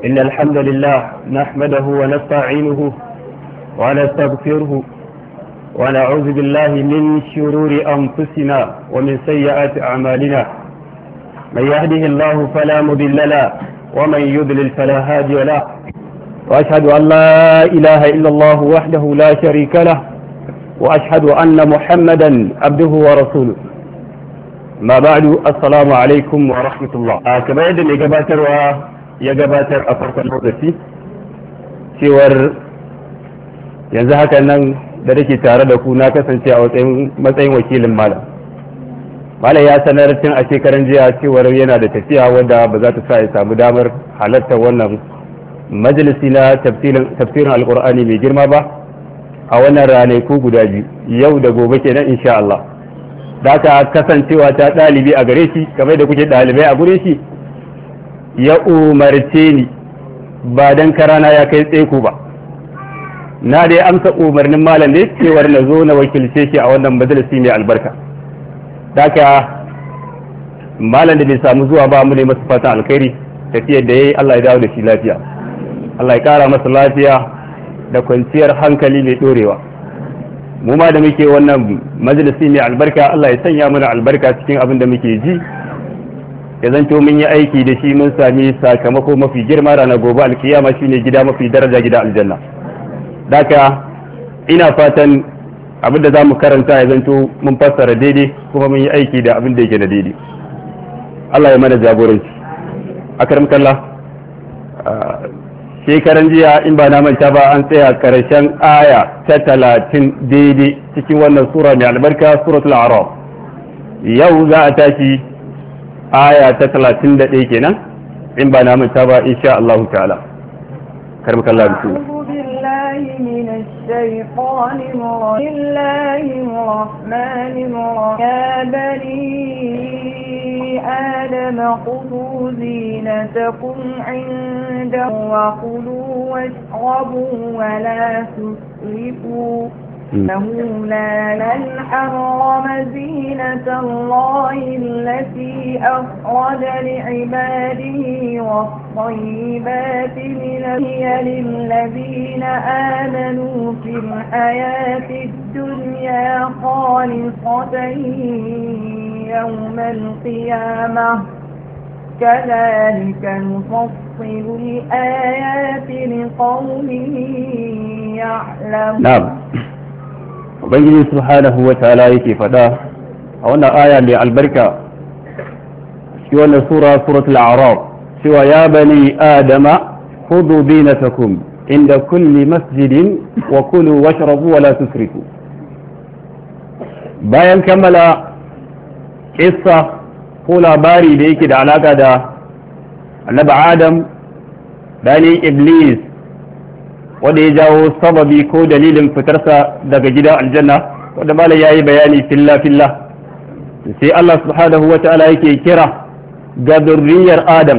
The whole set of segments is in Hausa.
إن الحمد لله نحمده ونستعينه ونستغفره ونعوذ بالله من شرور أنفسنا ومن سيئات أعمالنا من يهده الله فلا مضل له ومن يضلل فلا هادي له وأشهد أن لا إله إلا الله وحده لا شريك له وأشهد أن محمدا عبده ورسوله ما بعد السلام عليكم ورحمة الله كما يدن يقباتر ويقباتر أفرق المغسي cewar yanzu haka nan da nake tare da ku na kasance a matsayin wakilin malam malam ya sanar tun a shekaran jiya cewar yana da tafiya wadda ba za ta sa ya samu damar halartar wannan majalisi na tafsirin alkur'ani mai girma ba a wannan ranaku guda biyu yau da gobe kenan insha Allah da ka kasancewa ta ɗalibi a gare shi kamar da kuke ɗalibai a gure shi ya umarce ni ba dan karana ya kai tseku ba na dai amsa umarnin malam ne cewar na zo na wakilce shi a wannan majalisi mai albarka daka malam da bai samu zuwa ba mu ne masa fatan alkhairi tafiyar da yayi Allah ya dawo da shi lafiya Allah ya kara masa lafiya da kwanciyar hankali mai dorewa mu ma da muke wannan majalisi mai albarka Allah ya sanya mana albarka cikin abin da muke ji ya zanto mun yi aiki da shi mun sami sakamako mafi girma ranar gobe alkiyama shine gida mafi daraja gida aljanna daka ina fatan abin da za mu karanta ya zanto mun fassara daidai kuma mun yi aiki da abin da yake da daidai Allah ya mana jagoranci akaram kalla shekaran jiya in ba na manta ba an tsaya karshen aya ta talatin daidai cikin wannan sura mai albarka suratul araf yau za a tashi aya ta talatin da ɗaya kenan in ba na manta ba insha Allah ta'ala karam kalla bismillah من الشيطان الرجيم الله الرحمن الرحيم يا بني آدم خذوا زينتكم عند وكلوا واشربوا ولا تسرفوا إنه لا حرم زينة الله التي أخرج لعباده والطيبات من هي للذين آمنوا في الحياة الدنيا خالصة يوم القيامة كذلك نفصل الآيات لقوم يعلمون نعم ubangiji subhanahu wa ta'ala yake faɗa a wannan aya mai albarka shi wannan sura suratul a'raf cewa ya bani adama khudhu dinatakum inda kulli masjidin wa kulu washrabu wa la tusrifu bayan kammala kissa ko labari da yake da alaka da annabi adam dani iblis wanda ya jawo sababi ko dalilin fitarsa daga gidan aljanna wanda malam yayi bayani filla filla sai Allah subhanahu wa ta'ala yake kira ga durriyar Adam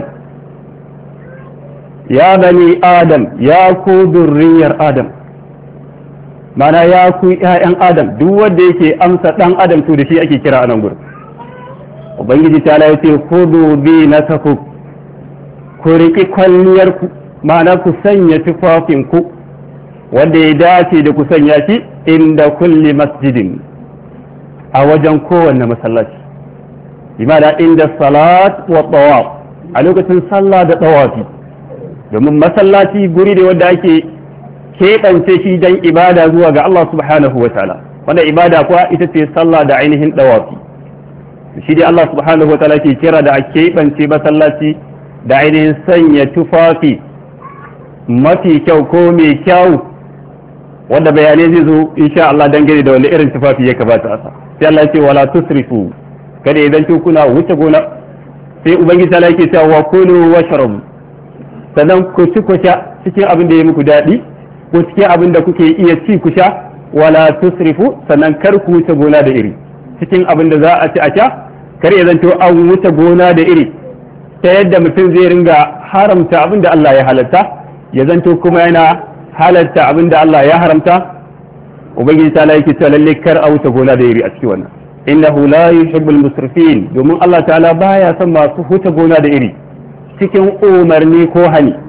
ya bani Adam ya ku durriyar Adam mana ya ku ƴaƴan Adam duk wanda yake amsa dan Adam to da shi ake kira a nan gurin ubangiji ta ya ce khudhu bi nasaku ku riƙi kwalliyarku ma'ana ku sanya tufafinku wanda ya dace da ku sanya shi inda kulli masjidin a wajen kowanne masallaci imana inda salat wa tawaf a lokacin sallah da tawafi domin masallaci guri ne wanda ake keɓance shi don ibada zuwa ga Allah subhanahu wa ta'ala wanda ibada kuwa ita ce sallah da ainihin tawafi shi dai Allah subhanahu wa ta'ala ke kira da a keɓance masallaci da ainihin sanya tufafi mafi kyau ko mai kyau wanda bayanai zai zo insha Allah dangane da wani irin tufafi ya kamata a sa sai Allah ya ce wala tusrifu kada idan kuna wuce gona sai ubangiji ta yake cewa wa kulu washrabu sannan ku ci ku sha cikin abin da ya muku daɗi ko cikin abin da kuke iya ci ku sha wala tusrifu sannan kar ku wuce gona da iri cikin abin da za a ci a sha kar ya zanto an wuce gona da iri ta yadda mutum zai ringa haramta abin da Allah ya halatta ya zanto kuma yana halatta abin da Allah ya haramta ubangiji ta yake cewa lalle kar a wuce gona da iri a cikin wannan innahu la yuhibbul musrifin domin Allah ta'ala baya son masu huta gona da iri cikin umarni ko hani